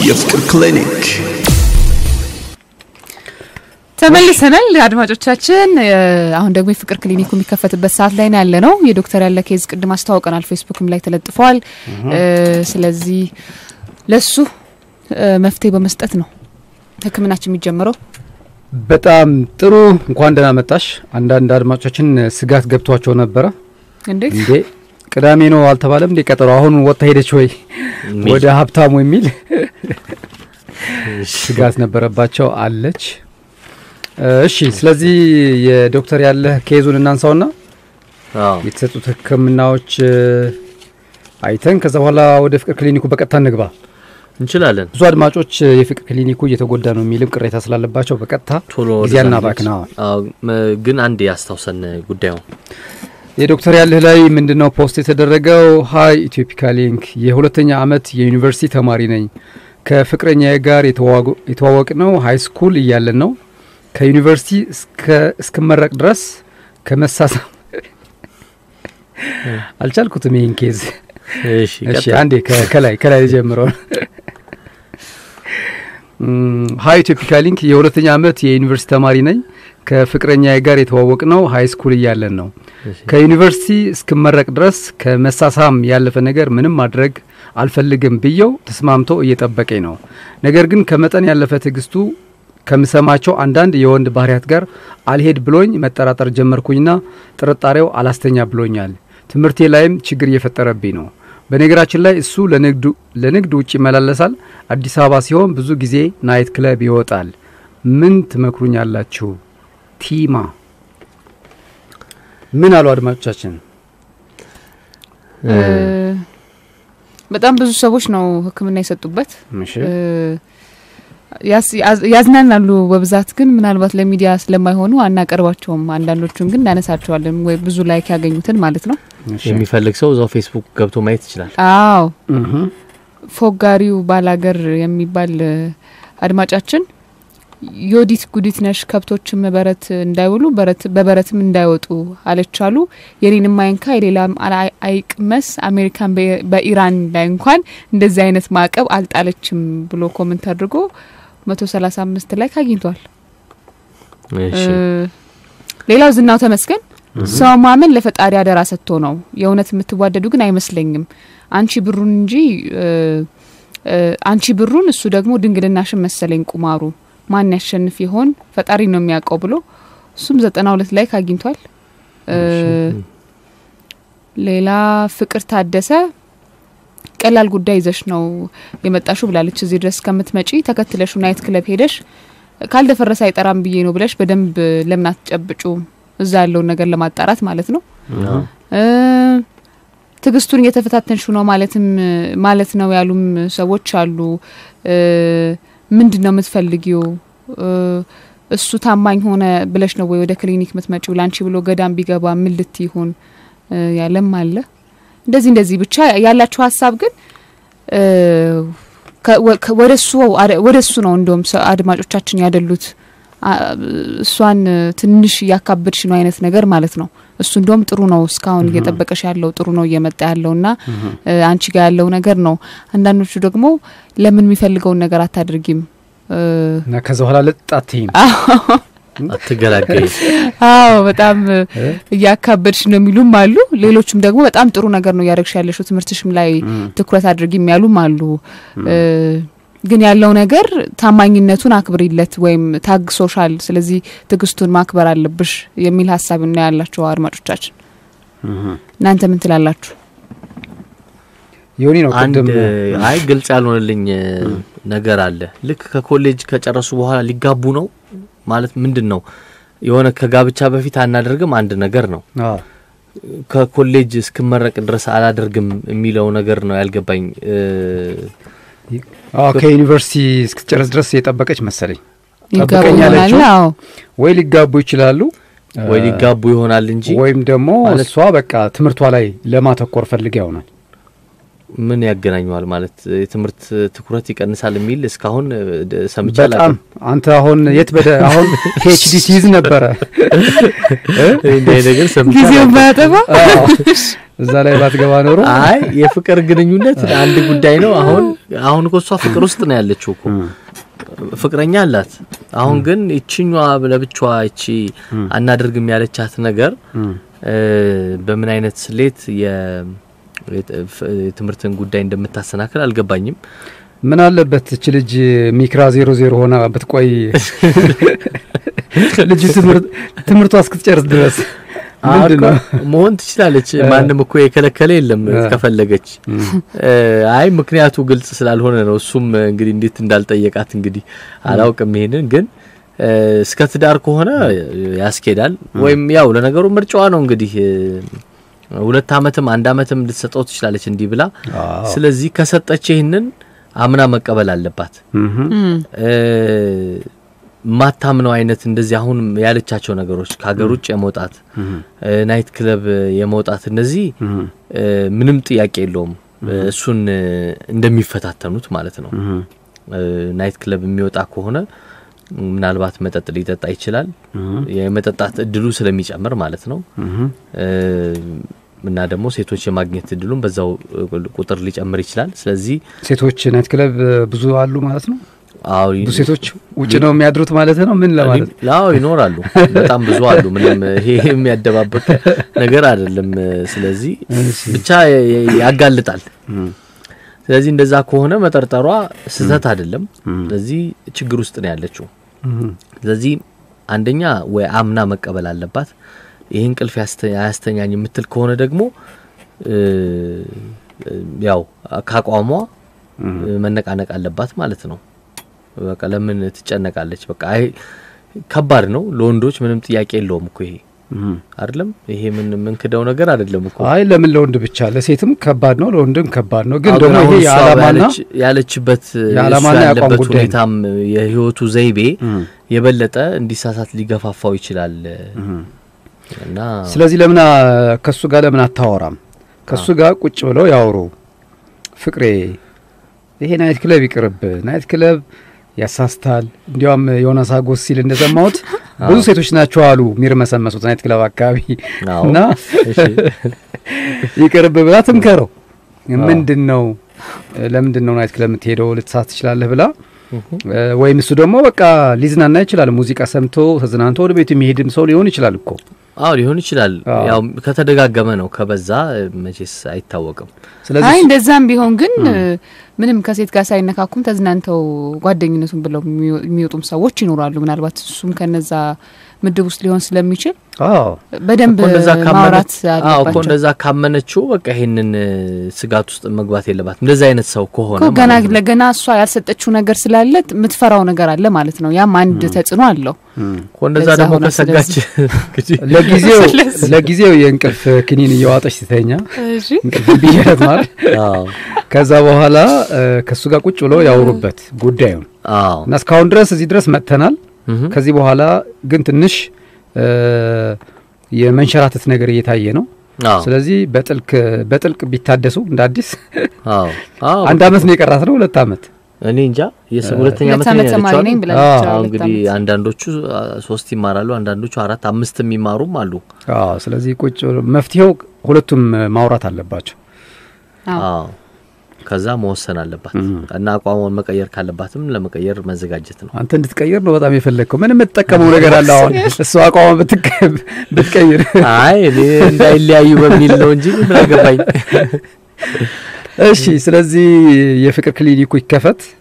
የፍቅር ክሊኒክ ተመልሰናል አድማጮቻችን። አሁን ደግሞ የፍቅር ክሊኒኩ የሚከፈትበት ሰዓት ላይ ነው ያለ ነው። የዶክተር ያለ ኬዝ ቅድም አስተዋውቀናል፣ ፌስቡክም ላይ ተለጥፏል። ስለዚህ ለሱ መፍትሄ በመስጠት ነው ሕክምናችን የሚጀምረው። በጣም ጥሩ። እንኳን ደህና መጣሽ። አንዳንድ አድማጮቻችን ስጋት ገብቷቸው ነበረ። እንዴት እንዴ ቅዳሜ ነው አልተባለም እንዴ ቀጠሮ? አሁን ወጥታ ሄደች ወይ ወደ ሀብታሙ የሚል ስጋት ነበረባቸው። አለች። እሺ፣ ስለዚህ የዶክተር ያለህ ኬዙን እናንሳውና የተሰጡት ህክምናዎች አይተን ከዛ በኋላ ወደ ፍቅር ክሊኒኩ በቀጥታ እንግባ እንችላለን። ብዙ አድማጮች የፍቅር ክሊኒኩ እየተጎዳ ነው የሚልም ቅሬታ ስላለባቸው በቀጥታ ቶሎ ጊዜ አናባክነዋል። ግን አንድ ያስታውሰን ጉዳዩ የዶክተር ያለህ ላይ ምንድነው ፖስት የተደረገው? ሀይ ኢትዮፒካ ሊንክ የሁለተኛ ዓመት የዩኒቨርሲቲ ተማሪ ነኝ። ከፍቅረኛዬ ጋር የተዋወቅ ነው ሀይ ስኩል እያለን ነው። ከዩኒቨርሲቲ እስክመረቅ ድረስ ከመሳሳም አልቻልኩትም ይህን ኬዝ። እሺ አንዴ ከላይ ከላይ ጀምሮ ሀይ ኢትዮፒካ ሊንክ የሁለተኛ ዓመት የዩኒቨርሲቲ ተማሪ ነኝ። ከፍቅረኛዬ ጋር የተዋወቅ ነው ሀይ ስኩል እያለን ነው። ከዩኒቨርሲቲ እስክመረቅ ድረስ ከመሳሳም ያለፈ ነገር ምንም ማድረግ አልፈልግም ብየው ተስማምቶ እየጠበቀኝ ነው። ነገር ግን ከመጠን ያለፈ ትዕግስቱ ከምሰማቸው አንዳንድ የወንድ ባህሪያት ጋር አልሄድ ብሎኝ መጠራጠር ጀመርኩኝና ጥርጣሬው አላስተኛ ብሎኛል። ትምህርቴ ላይም ችግር እየፈጠረብኝ ነው። በነገራችን ላይ እሱ ለንግድ ውጭ ይመላለሳል። አዲስ አበባ ሲሆን ብዙ ጊዜ ናይት ክለብ ይወጣል። ምን ትመክሩኛላችሁ? ቲማ ምን አሉ አድማጮቻችን? በጣም ብዙ ሰዎች ነው ሕክምና የሰጡበት። እሺ ያዝናናሉ በብዛት ግን ምናልባት ለሚዲያ ስለማይሆኑ አናቀርባቸውም። አንዳንዶቹን ግን እናነሳቸዋለን ወይ ብዙ ላይክ ያገኙትን ማለት ነው። የሚፈልግ ሰው እዛው ፌስቡክ ገብቶ ማየት ይችላል። አዎ ፎጋሪው ባላገር የሚባል አድማጫችን ዮዲት ጉዲት ነሽ ከብቶችም በረት እንዳይውሉ በበረትም እንዳይወጡ አለቻሉ። የኔንም አይንካ የሌላም አይቅመስ። አሜሪካን በኢራን ላይ እንኳን እንደዚህ አይነት ማዕቀብ አልጣለችም ብሎ ኮመንት አድርጎ መቶ ሰላሳ አምስት ላይ አግኝቷል። ሌላው ዝናው ተመስገን ሰው ማመን ለፈጣሪ አደራ ሰጥቶ ነው። የእውነት የምትዋደዱ ግን አይመስለኝም። አንቺ ብሩን እንጂ አንቺ ብሩን እሱ ደግሞ ድንግልናሽን መሰለኝ ቁማሩ ማን ያሸንፍ ይሆን ፈጣሪ ነው የሚያውቀው ብሎ እሱም ዘጠና ሁለት ላይ አግኝቷል። ሌላ ፍቅር ታደሰ ቀላል ጉዳይ ይዘሽ ነው የመጣሹ ብላለች። እዚህ ድረስ ከምትመጪ ተከትለሹ ናይት ክለብ ሄደሽ ካልደፈረሰ አይጠራም ብዬ ነው ብለሽ በደንብ ለምን አትጨብጩ? እዛ ያለውን ነገር ለማጣራት ማለት ነው። ትዕግስቱን እየተፈታተንሹ ነው ማለትም ማለት ነው ያሉም ሰዎች አሉ። ምንድን ነው የምትፈልጊው? እሱ ታማኝ ሆነ ብለሽ ነው ወይ ወደ ክሊኒክ ምትመጪው? ላንቺ ብሎ ገዳም ቢገባ ምን ልት ይሆን ያለም አለ። እንደዚህ እንደዚህ ብቻ ያላችሁ ሀሳብ ግን ወደ እሱ ነው እንደውም አድማጮቻችን ያደሉት። እሷን ትንሽ እያካበድሽ ነው አይነት ነገር ማለት ነው። እሱ እንደውም ጥሩ ነው እስካሁን እየጠበቀሽ ያለው ጥሩ ነው እየመጣ ያለው እና አንቺ ጋር ያለው ነገር ነው። አንዳንዶቹ ደግሞ ለምን የሚፈልገውን ነገር አታድርጊም እና ከዛ በኋላ ልጣትይም አትገላገይ። አዎ በጣም እያካበድሽ ነው የሚሉም አሉ። ሌሎችም ደግሞ በጣም ጥሩ ነገር ነው እያደረግሽ ያለሽው ትምህርትሽም ላይ ትኩረት አድርጊ የሚያሉም አሉ። ግን ያለው ነገር ታማኝነቱን አክብሪለት ወይም ታግሶሻል፣ ስለዚህ ትዕግስቱን ማክበር አለብሽ የሚል ሀሳብ ነው ያላቸው አድማጮቻችን። እናንተ ምን ትላላችሁ? ዮኒ ነው አንድ ቅድም አይ ግልጽ ያልሆነልኝ ነገር አለ። ልክ ከኮሌጅ ከጨረሱ በኋላ ሊጋቡ ነው ማለት ምንድን ነው? የሆነ ከጋብቻ በፊት አናደርግም አንድ ነገር ነው። አዎ ከኮሌጅ እስክመረቅ ድረስ አላደርግም የሚለው ነገር ነው ያልገባኝ። አዎ ከዩኒቨርሲቲ እስክትጨርስ ድረስ የጠበቀች መሰለኝ። ይጋቡ ጠብቀኝ ይሆናል። ያለችው አዎ ወይ ሊጋቡ ይችላሉ ወይ ሊጋቡ ይሆናል እንጂ ወይም ደግሞ ማለት- እሷ በቃ ትምህርቷ ላይ ለማተኮር ፈልጋ ይሆናል። ምን ያገናኘዋል ማለት የትምህርት ትኩረት ይቀንሳል የሚል እስካሁን እ, ደ- ሰምቼ በጣም አላውቅም። አንተ አሁን የት በደ አሁን ፒኤችዲ ትይዝ ነበረ እንዲህ አይነት ነገር ሰምቼ ጊዜውን አላውቅም። ባያጠባ አዎ። እዛ ላይ ባትገባ ኖሮ አይ የፍቅር ግንኙነት አንድ ጉዳይ ነው። አሁን አሁን እኮ እሷ ፍቅር ውስጥ ነው ያለችው እኮ ፍቅረኛ አላት። አሁን ግን ይችኛዋ ለብቻዋ ይቺ አናደርግም ያለቻት ነገር እም፣ እ፣ በምን አይነት ስሌት የ- የት- ፍ- የትምህርትን ጉዳይ እንደምታሰናክል አልገባኝም። ምን አለበት እች ልጅ ሚክራ ዜሮ ዜሮ ሆና ብትቆይ ልጁ ትምህርት ትምህርቷ እስክትጨርስ ድረስ ምንድን ነው? አዎ፣ መሆን ትችላለች። ማንም እኮ የከለከለ የለም እ። ከፈለገች። እ፣ አይ ምክንያቱ ግልጽ ስላልሆነ ነው። እሱም እንግዲህ እንዴት እንዳልጠየቃት እንግዲህ አላውቅም። ይሄንን ግን እ፣ እስከ ትዳር ከሆነ ያስኬዳል። ወይም ያው ለነገሩ ምርጫዋ ነው እንግዲህ እ፣ ሁለት አመትም አንድ አመትም ልትሰጠው ትችላለች እንዲህ ብላ። አዎ። ስለዚህ ከሰጠች ይህንን አምና መቀበል አለባት። እምም፣ እም፣ እ፣ ማታምነው አይነት እንደዚህ አሁን ያለቻቸው ነገሮች ከሀገር ውጭ የመውጣት እም፣ እ፣ ናይት ክለብ የመውጣት እነዚህ እም፣ እ፣ ምንም ጥያቄ የለውም እ፣ እሱን እ፣ እንደሚፈታተኑት ማለት ነው። እም፣ እ፣ ናይት ክለብ የሚወጣ ከሆነ ምናልባት መጠጥ ሊጠጣ ይችላል። እም፣ የመጠጣት እድሉ ስለሚጨምር ማለት ነው። እም፣ እ፣ እና ደግሞ ሴቶች የማግኘት እድሉን በዛው እ፣ ቁጥር ሊጨምር ይችላል። ስለዚህ ሴቶች ናይት ክለብ ብዙ አሉ ማለት ነው። አዎ ብዙ ሴቶች ውጭ ነው የሚያድሩት ማለት ነው። ምን ለማለት አዎ ይኖራሉ። በጣም ብዙ አሉ። ምንም ይሄ የሚያደባብቅ ነገር አይደለም። ስለዚህ እሺ። ብቻ የ- የ- ያጋልጣል። እም፣ ስለዚህ እንደዛ ከሆነ መጠርጠሯ ስህተት አይደለም። እም፣ ስለዚህ ችግር ውስጥ ነው ያለችው። እም፣ ስለዚህ አንደኛ ወይ አምና መቀበል አለባት። ይህ እንቅልፍ ያስተ- አያስተኛኝ የምትል ከሆነ ደግሞ እ፣ ያው ካቋሟ እም፣ መነቃነቅ አለባት ማለት ነው። በቃ ለምን ትጨነቃለች? በቃ አይ ከባድ ነው ለወንዶች ምንም ጥያቄ የለውም እኮ ይሄ እም። አይደለም። ይሄ ምን ምንክደው ነገር አይደለም እኮ አይ ለምን ለወንድ ብቻ ለሴትም ከባድ ነው ለወንድም ከባድ ነው። ግን አዎ፣ ደግሞ አሁን ይሄ እሷ የዓላማና ያለች- ያለችበት የዓላማና እሱ የአቋም ያለበት ጉዳይ ነው። ሁኔታም የህይወቱ ዘይቤ እም፣ የበለጠ እንዲሳሳት ሊገፋፋው ይችላል እም። እና ስለዚህ ለምን አ- ከሱ ጋር ለምን አታወራም? ከሱ ጋር ቁጭ ብለው ያወሩ። ፍቅሬ ይሄ ናይት ክለብ ይቅርብ፣ ናይት ክለብ ያሳስታል። እንዲያውም ዮናስ አጎስ ሲል እንደሰማሁት ብዙ ሴቶች ናቸው አሉ የሚርመሰመሱት ናይት ክለብ አካባቢ አዎ። እና እሺ። ይቅርብ ብላ ትምከረው። አዎ። ምንድን ነው ለምንድን ነው ናይት ክለብ የምትሄደው ልትሳት ትችላለህ ብላ እህ። እ፣ ወይም እሱ ደግሞ በቃ ሊዝናና ይችላል። ሙዚቃ ሰምቶ ተዝናንቶ ወደ ቤቱ የሚሄድም ሰው ሊሆን ይችላል እኮ አዎ ሊሆን ይችላል። አዎ። ያው ከተደጋገመ ነው፣ ከበዛ እ፣ መቼስ አይታወቅም። ስለዚህ አይ እሱ- እንደዛም ቢሆን ግን ምንም ከሴት ጋር ሳይነካኩም ተዝናንተው ጓደኝነቱን ብለው የሚወ- የሚወጡም ሰዎች ይኖራሉ። ምናልባት እሱም ከነዛ ምድብ ውስጥ ሊሆን ስለሚችል አዎ በደንብ እኮ እንደዛ ማውራት ካመነች አዎ እኮ አለባቸው። እንደዛ ካመነችው በቃ ይሄንን እ፣ ስጋት ውስጥ መግባት የለባትም። እንደዛ አይነት ሰው ከሆነ እኮ ገና ማለት ነው። ለገና እሷ ያልሰጠችው ነገር ስላለ የምትፈራው ነገር አለ ማለት ነው። ያም አንድ ተጽዕኖ አለው። እም። እኮ እንደዛ ለዛ ደግሞ ሆነ ከሰጋች እንግዲህ ለጊዜው ስለዚህ- ለጊዜው የእንቅልፍ ክኒን እየዋጠች ስተኛ እንቅልፍ ቢያት ማለት አዎ ከዛ በኋላ እ፣ ከእሱ ጋር ቁጭ ብለው ያወሩበት ጉዳዩን አዎ እና እስካሁን ድረስ እዚህ ድረስ መጥተናል። እህ። ከዚህ በኋላ ግን ትንሽ እ፣ የመንሸራተት ነገር እየታየ ነው። አዎ ስለዚህ በጥልቅ በጥልቅ ቢታደሱ እንደ አዲስ አዎ አዎ አንድ አመት ነው የቀራት ነው ሁለት አመት እኔ እንጃ የስ- ሁለተኛ ሁለት ዓመት ዓመት ነው ተማሪ ነኝ ያለችው ብላለች። አዎ፣ አዎ፣ አሁን ሁለት እንግዲህ ዓመት። አንዳንዶቹ አ፣ ሶስት ይማራሉ፣ አንዳንዶቹ አራት አምስት የሚማሩም አሉ። አዎ ስለዚህ ቁጭ ብሎ መፍትሄው ሁለቱም ማውራት አለባቸው። አዎ። አዎ ከዛ መወሰን አለባት እም። እና አቋሟን መቀየር ካለባትም ለመቀየር መዘጋጀት ነው። አንተ እንድትቀይር ነው በጣም የፈለግከው። ምን የምትጠቀመው ነገር አለ? አሁን እሱ አቋሟ ብትቀ- ብትቀይር አይ እኔ እንዳይለያዩ በሚል ነው እንጂ ምን አገባኝ። እሺ። ስለዚህ የፍቅር ክሊኒኩ ይከፈት።